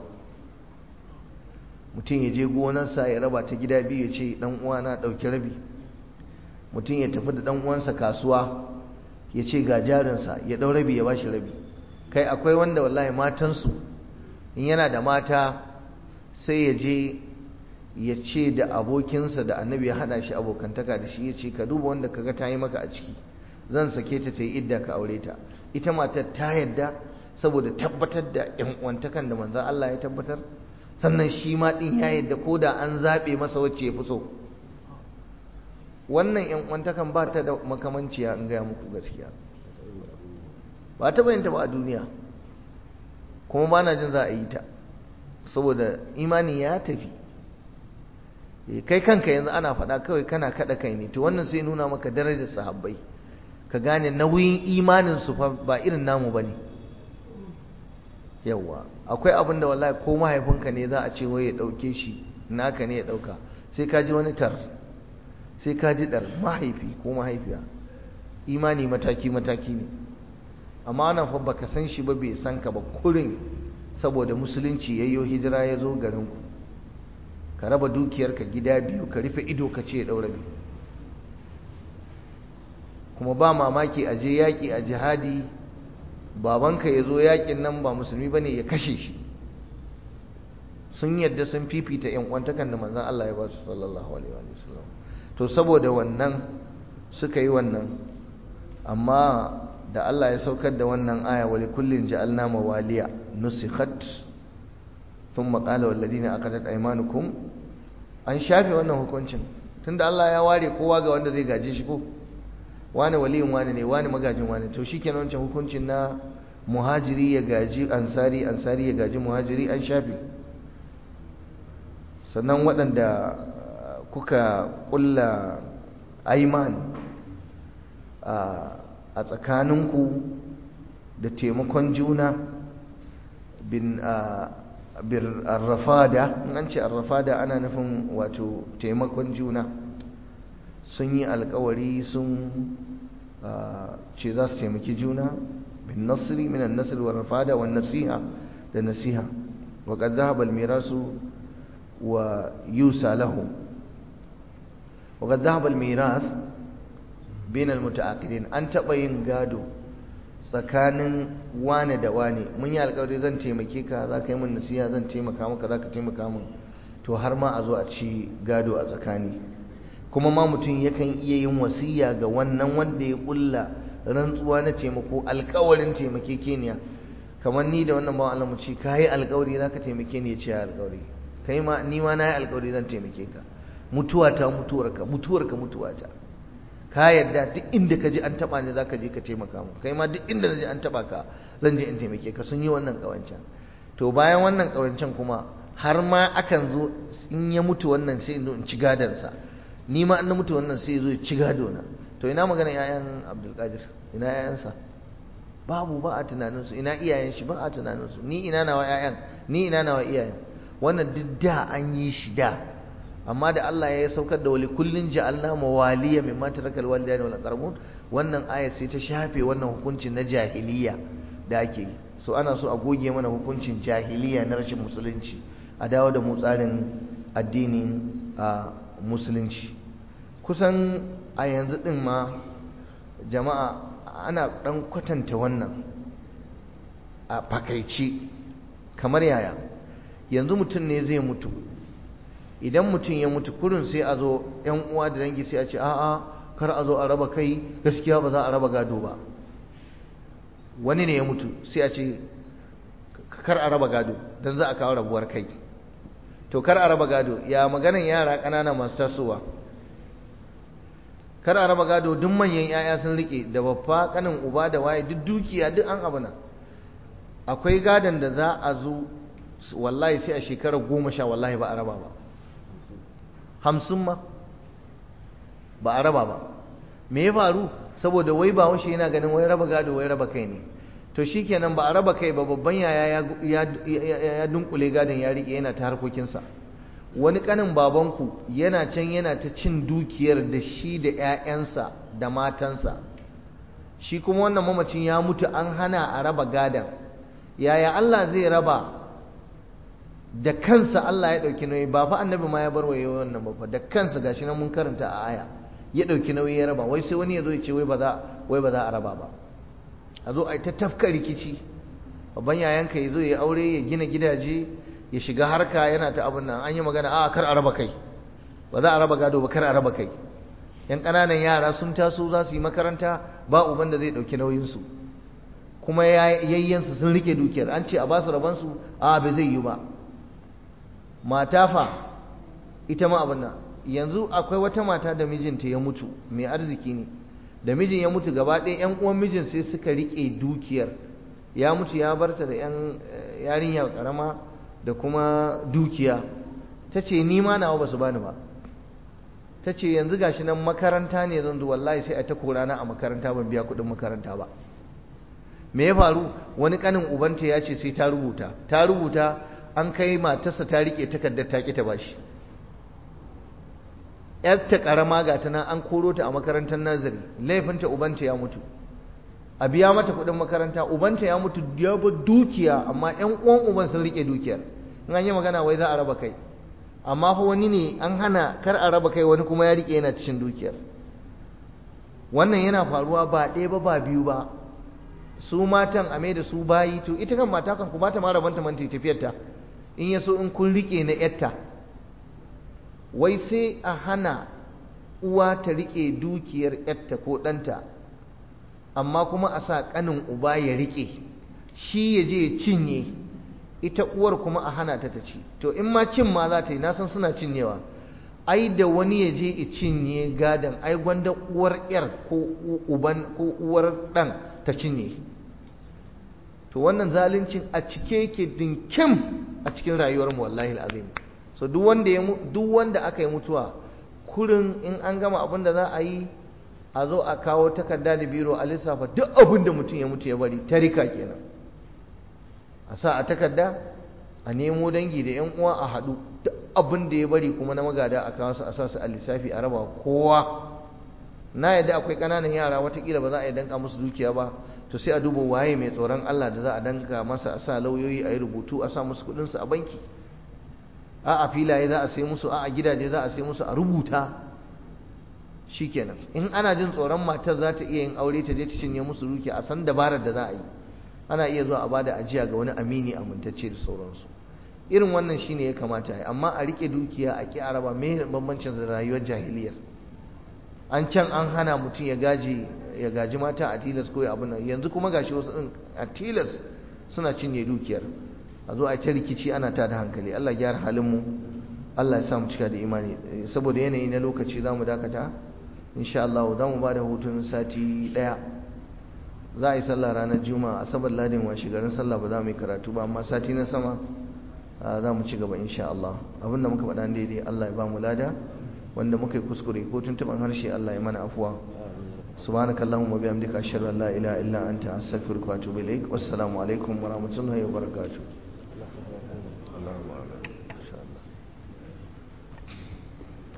mutum ya je gonarsa ya raba ta gida biyu ya ce dan uwa na ɗauki rabi mutum ya tafi da dan uwansa kasuwa ya ce ga jarinsa ya ɗau rabi ya ba shi rabi kai akwai wanda wallahi matansu in yana da mata sai ya je ya ce da abokinsa da annabi ya hada shi abokantaka da shi ya ce ka duba wanda kaga ta yi maka a ciki zan sake ta ta yi idda ka aure ta ita matar ta yadda saboda tabbatar da yan uwantakan da manzon Allah ya tabbatar sannan shi ma din ya yadda ko da an zabe masa wacce ya fi so wannan yan uwantakan ba ta da makamanciya in gaya muku gaskiya ba ta bayyanta ba a duniya kuma ba na jin za a yi ta saboda imani ya tafi kai kanka yanzu ana faɗa kawai kana kaɗa kai ne to wannan sai nuna maka darajar sahabbai ka gane nauyin imanin su fa ba irin namu bane yawa akwai abin da wallahi ko mahaifinka ne za a ce wai ya ɗauke shi naka ne ya ɗauka sai ka ji wani tar sai ka ji ɗar mahaifi ko mahaifiya imani mataki mataki ne amma ana fa baka san shi ba bai san ka ba kurin saboda musulunci yayyo hijira ya zo garinku ka raba dukiyarka gida biyu ka rufe ido ka ce ɗaura biyu kuma ba mamaki a je yaƙi a jihadi babanka ya zo yaƙin nan ba musulmi ba ne ya kashe shi sun yadda sun fifita yan kwantakan da manzan Allah ya ba su sallallahu alaihi wa sallam to saboda wannan suka yi wannan amma da Allah ya saukar da wannan aya wali kullin ja'alna mawaliya nusikhat sun maƙala walladina aqadat aymanukum an shafe wannan hukuncin tunda Allah ya ware kowa ga wanda zai gaje shi ko wani waliyin wani ne wani magajin wani to shikenan wancan hukuncin na muhajiri ya gaji ansari ansari ya gaji muhajiri an shafe sannan waɗanda kuka ƙulla aiman a tsakaninku da taimakon juna bin arrafada in an ce arrafada ana nufin wato taimakon juna sun yi alkawari sun ce za su taimaki juna bin nasiri minan nasir wa rafada wa nasiha da nasiha wa qad dhahaba al-mirasu wa yusa lahu wa qad dhahaba al-miras bain al-mutaaqidin an taba yin gado tsakanin wane da wane mun yi alkawari zan taimake ka za ka yi min nasiha zan taimaka maka za ka taimaka min to har ma a zo a ci gado a tsakani kuma ma mutum yakan iya yin wasiya ga wannan wanda ya kulla rantsuwa na taimako alkawarin taimake keniya kamar ni da wannan bawan Allah mu ce ka yi alkawari za ka taimake ni ya ce alkawari kai ma ni ma na yi alkawari zan taimake ka mutuwa ta mutuwarka mutuwarka mutuwata ka yadda duk inda ka ji an taba ni zaka je ka taimaka mu kai ma duk inda na ji an taba ka zan je in taimake ka sun yi wannan kawancan to bayan wannan kawancan kuma har ma akan zo in ya mutu wannan sai in ci gadansa ni ma an na mutu wannan sai zo ya ci gado na to ina magana yayan Abdulkadir ina yayansa babu ba a tunaninsu ina iyayen shi ba a tunaninsu ni ina nawa yayan ni ina nawa iyayen wannan duk da an yi shi da amma da Allah ya saukar da wali kullun ja'alna mawaliya mimma tarakal walidayni wal aqrabun wannan aya sai ta shafe wannan hukuncin na jahiliya da ake yi so ana so a goge mana hukuncin jahiliya na rashin musulunci a dawo da mu tsarin addinin a musulunci kusan a yanzu din ma jama'a ana dan kwatanta wannan a fakaici kamar yaya yanzu mutum ne zai mutu idan mutum ya mutu kurin sai a zo yan uwa da dangi sai a ce a'a kar a zo a raba kai gaskiya ba za a raba gado ba wani ne ya mutu sai a ce kar a raba gado don za a kawo rabuwar kai to kar a raba gado ya maganan yara ƙanana masu tasowa kar a raba gado duk manyan 'ya'ya sun rike da babba kanin uba da waye duk dukiya duk an abuna akwai gadon da za a zo wallahi sai a shekarar goma sha wallahi ba a raba ba hamsin ma ba a raba ba me ya faru saboda wai ba washe yana ganin wai raba gado wai raba kai ne to shikenan ba a raba kai ba babban yaya ya dunkule gadon ya rike yana ta harkokinsa wani kanin babanku yana can yana ta cin dukiyar da shi da 'ya'yansa da matansa shi kuma wannan mamacin ya mutu an hana a raba gadon yaya Allah zai raba da kansa Allah ya ɗauki nauyi ba fa annabi ma ya bar wa wannan ba fa da kansa gashi nan mun karanta a aya ya ɗauki nauyi ya raba wai sai wani ya zo ya ce wai ba za wai ba za a raba ba a zo a yi ta tafka rikici babban yayanka ya zo ya aure ya gina gidaje ya shiga harka yana ta abin nan an yi magana a kar a raba kai ba za a raba gado ba kar a raba kai yan ƙananan yara sun taso za su yi makaranta ba uban da zai ɗauki nauyinsu kuma yayyansu sun rike dukiyar an ce a ba su rabansu a bai zai yi ba mata fa ita ma abin nan yanzu akwai wata mata da mijinta ya mutu mai arziki ne da mijin ya mutu gaba ɗaya yan uwan mijin sai suka rike dukiyar ya mutu ya barta da yan yarinya karama da kuma dukiya ta ce ni ma nawa ba su bani ba ta ce yanzu gashi nan makaranta ne zan zo wallahi sai a ta korana a makaranta ban biya kuɗin makaranta ba me ya faru wani kanin ubanta ya ce sai ta rubuta ta rubuta an kai matarsa ta rike takardar ta ta bashi yarta karama ga ta nan an koro ta a makarantar nazari laifinta ubanta ya mutu a biya mata kuɗin makaranta ubanta ya mutu ya ba dukiya amma ƴan uwan uban sun rike dukiyar in an yi magana wai za a raba kai amma fa wani ne an hana kar a raba kai wani kuma ya rike yana cikin dukiyar wannan yana faruwa ba ɗaya ba ba biyu ba su matan a da su bayi to ita kan mata kan ku ba ta ma rabanta man tafiyarta in ya so in kun rike na yatta wai sai a hana uwa ta rike dukiyar yatta ko ɗanta amma kuma a sa ƙanin uba ya rike shi ya je ya cinye ita uwar kuma a hana ta ta ci to in ma cin ma za ta yi nasan suna cinyewa ai da wani ya je i cinye gadon ai gwanda uwar yar ko uban ko uwar dan ta cinye to wannan zaluncin a cike yake dinkim a cikin rayuwar mu wallahi alazim so duk wanda ya duk wanda aka yi mutuwa kurin in an gama abin da za a yi a zo a kawo takarda da biro a lissafa duk abin da mutum ya mutu ya bari tarika kenan a sa a takarda a nemo dangi da yan uwa a haɗu duk abin da ya bari kuma na magada a kawo su a sa su a lissafi a raba kowa na yadda akwai ƙananan yara watakila ba za a yi danka musu dukiya ba to sai a duba waye mai tsoron Allah da za a danka masa a sa lauyoyi a yi rubutu a sa musu kuɗinsu a banki a a filaye za a sai musu a a gidaje za a sai musu a rubuta shikenan in ana jin tsoron matar za ta iya yin aure ta je ta cinye musu duki a san dabarar da za a yi ana iya zuwa a bada ajiya ga wani amini amintacce da sauransu irin wannan shine ya kamata yi amma a rike dukiya a ki araba me bambancin da rayuwar jahiliyar an can an hana mutum ya gaji ya gaji mata a tilas ko abin nan yanzu kuma gashi wasu din a tilas suna cinye dukiyar a zo a ta rikici ana ta da hankali Allah ya gyara halin mu Allah ya sa mu cika da imani saboda yanayi na lokaci za mu dakata insha Allah za mu ba da hutun sati daya za a yi sallah ranar juma'a asabar ladin washe garin sallah ba za mu yi karatu ba amma sati na sama za mu ci gaba insha Allah abinda muka faɗa daidai Allah ya ba mu lada wanda muka yi kuskure ko tuntuban harshe Allah ya mana afuwa سبحانك اللهم وبحمدك أشهد أن لا إله إلا أنت أستغفرك وأتوب إليك والسلام عليكم ورحمة الله وبركاته اللهم